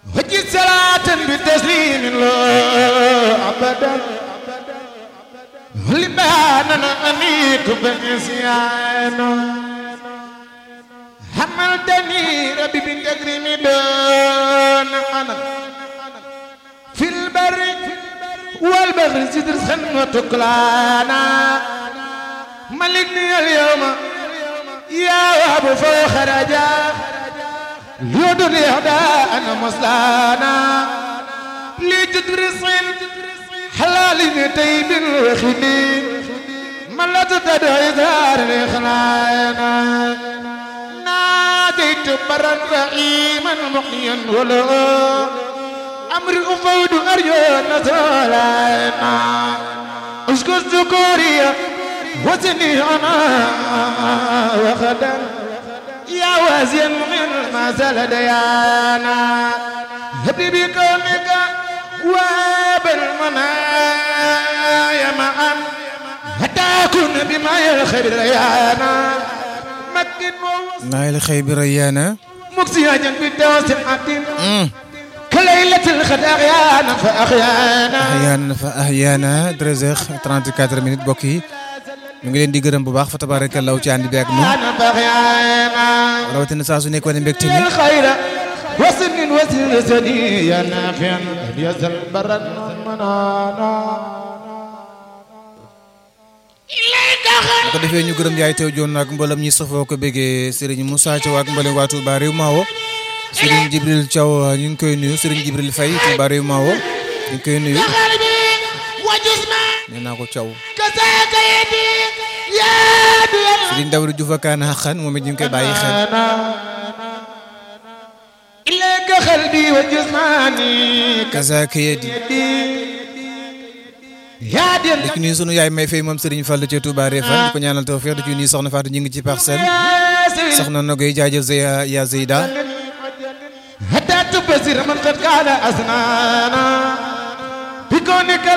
وجد صلاة بتسليم الله أبدا لباننا أنيك بنسيان حملتني ربي بالتكريم دون أنا في البر والبحر سدر سنة كلانا ملكني اليوم يا أبو فخرجا ليدر يهدى أنا مصلانا لتدرس حلال طيب وخدي ملا تدعي دار الإخلانا ناديت برا رحيما محيا ولا أمر أفود أرجو نزولانا أشكر ذكوري وزني أنا وخدا يا وازن من ما زال ديانا هبي بكونك وبالمنايا معا حتى أكون بما يلخير ديانا مكن naayil xëy bi Rayyaana مكسيا جنب الدوس العدين كليلة الخد أغيانا فأخيانا ahyaana fa ahyaana 13h34 minutes mbokk yi ñu ngi leen di gërëm bu baax fa tabaarakallaahu ci ànd bi ak ñun أنا فأخيانا rawatina saa su nekk wane mbégte mi الخير وسن وسن سدي يا نافع يزل برا منانا bu ko defee ñu gërëm yaay teew joon ak mboolem ñi safoo ko béggee Serigne Moussa Thiaw ak mboolem waa Touba réew Mawo Serigne Jibril Thiaw ñu ngi koy nuyu Serigne Jibril Faye Touba réew Mawo ñu ngi koy nuyu قلبي وجسمي nee naa ko Thiaw كساك يدي يا دي Serigne Dawri Diouf ak Kaana xaqan moom it ñu ngi koy bàyyi xel أنا إليك قلبي وجسماني kasaaka yedi يا دي di ci nuyu sunu yaay may fay moom Serigne Fall ca Touba Refane di ko ñaanal tawfeex di ci nuyu soxna Fatou ñu ngi ci parcelle soxna Nogoy jaajëf Zeya ya Zeyda حتى تبصر من قد كان أسنانا بكونك